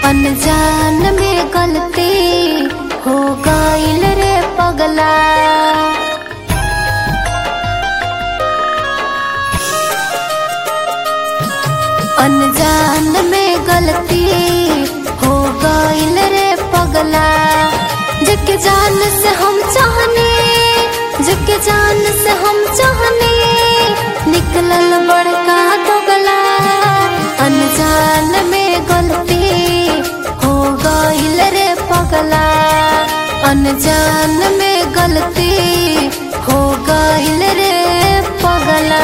अनजान में गलती हो गईल रे पगला अनजान में गलती हो गईल रे पगला जके जान से हम चाहने जके जान से हम चाहने निकलल बड़का दोगला अनजान में गलती हो गईल रे पगला अनजान में गलती हो गईल रे पगला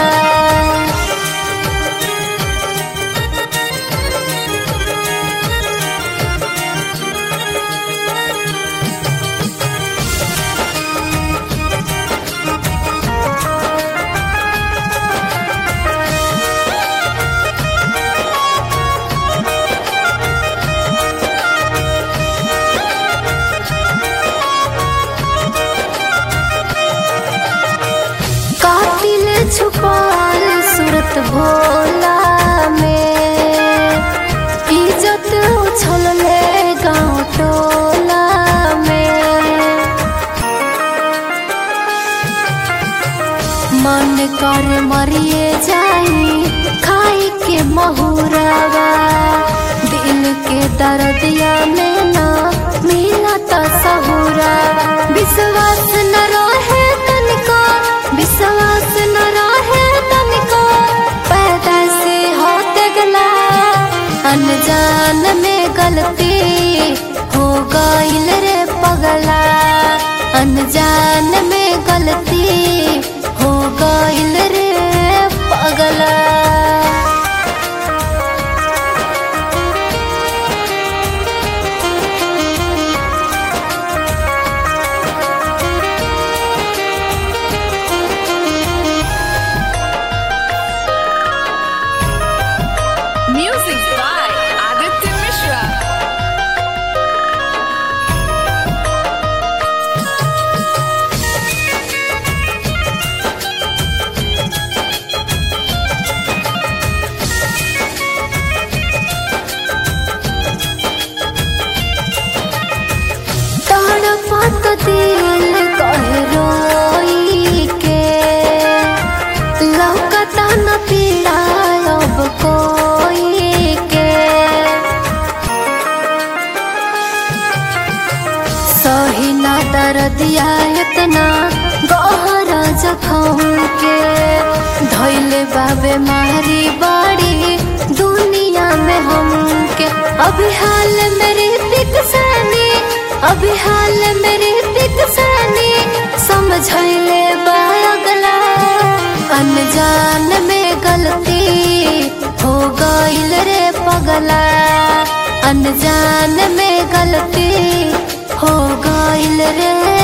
कातिल छुपाल सूरत भोला में इज्जत उछल ले गाँव टोला में मन कर मरिए जाई खाई के महुरावा दिल के दर्दिया में ना मिला तो सहुरा विश्वास न रहे तनिको विश्वास न रहे तनिको पैदा से होते गला अनजान में गलती हो गईल रे पगला अनजान में गलती हो गईल रे पगला Music by Aditya Mishra. तड़पत दिल कहे रोई के लौकता न पीड़ा अब कोई के सही ना दर्दिया इतना गहरा जखम के धैले बाबे मारी बाड़ी दुनिया में हमके अभी हाल मेरी दिक सनी अभी हाल मेरी दिक सनी समझैले बागला अनजान में गलती हो गईल रे पगला अनजान में गलती हो गईल रे